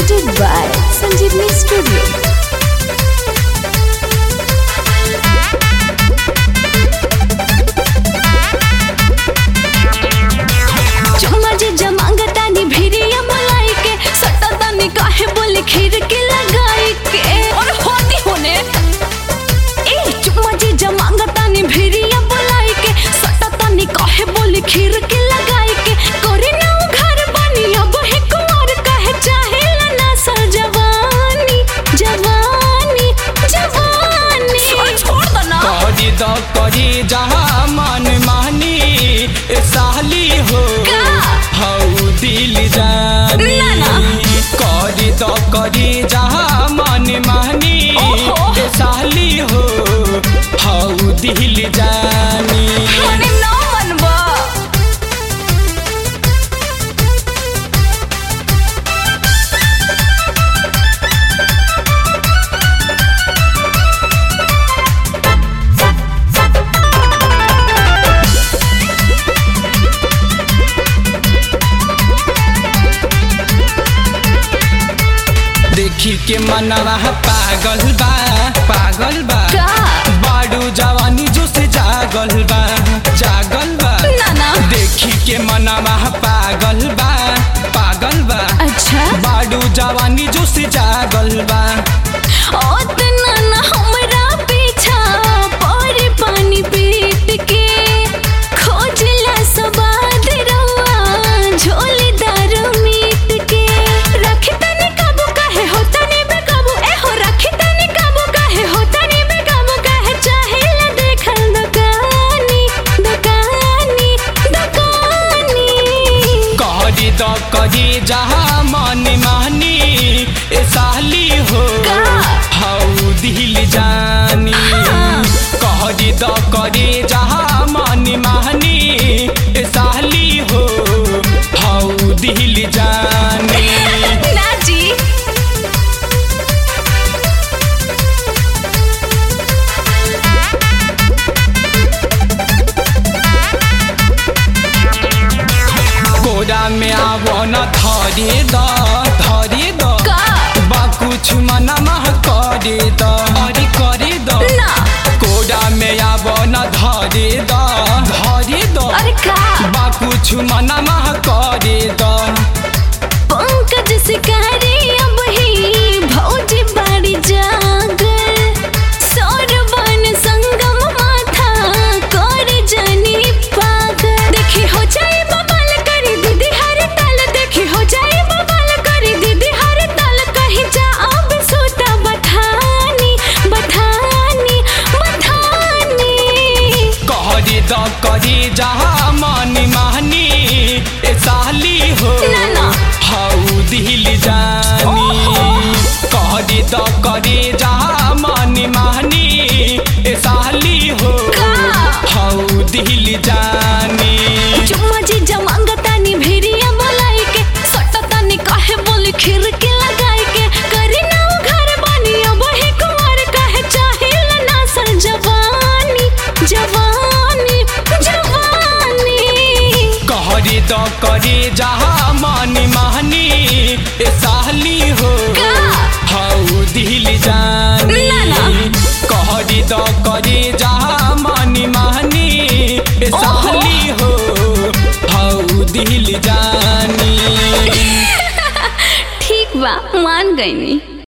presented by Sanjeevni Studio. चुम्मा जे जमांगतानी भिरिया मलाई के सटतानी काहे बोले खीर के लगाई के और होती होने ए चुम्मा जे जमांगतानी भिरिया बोलाई के सटतानी काहे बोले खीर के लगाई के करे ना उ घर बनी अब हे कुमार काहे चाहे ना सर जवानी जवानी जवानी छोड़ दो ना करी द करी जहाँ मन मानी ए साली हो का? हऊ दिल जानी ना, ना। करी द करी जहाँ मन मानी ओहो। ए साली हो हऊ दिल जानी मने ना मनबा देखी के मनवा पागल बा पागल बा का? बाडू जवानी जो से जागल बा जागल बा ना, ना। देखी के मनवा पागल बा पागल बा अच्छा बाडू जवानी जो से जागल बा ओतना ना हमरा पीछा पर पानी पीट के खोजला सबाद रवा झोली दारू मीट के रखी तनी काबू काहे हो तनी बेकाबू ए हो रखी तनी काबू काहे हो तनी बेकाबू काहे चाहे ला देखल दुकानी दुकानी दुकानी कहरी द करी जहाँ मन मानी ए साली हो का? हऊ दिल जानी हाँ। कहरी द करी जहाँ मन मानी ए साली हो हऊ दिल जानी ना जी कोरा में आवो न धरे द धरे द का? बा कुछ मना मह करे द अरे करे द ना कोरा में आवो न धरे द धरे द अरे का बा कुछ मना मह करे द पंकज शिकारी अब ही भौजी बाड़ी जागर सौरवन संगम माथा कर जनी पागल देखी हो जाए बबाल करी दीदी हर ताल देखी हो जाए बबाल करी दीदी हर ताल कहीं जा अब सोता बठानी बठानी बठानी कहरी द करी जहाँ मन मानी ए साली हो ना, ना। हऊ दिल जानी ओहो। कहरी द करी जहाँ मन मानी ए साली हो का? हऊ दिल जानी चुम्मा जी जमांगतानी भिरिया बोलाई के सटतानी काहे बोली खीर के लगाई के करी ना उ घर बनी अब हे कुंवर काहे चाहे ना सर जवानी जवानी जवानी कहरी द करी जहाँ मन मानी ए साली हो का? हऊ दिल जानी ना, ना। कहरी द करी जहाँ मन मानी ए ओहो। साली हो हऊ दिल जानी ठीक बा मान गईनी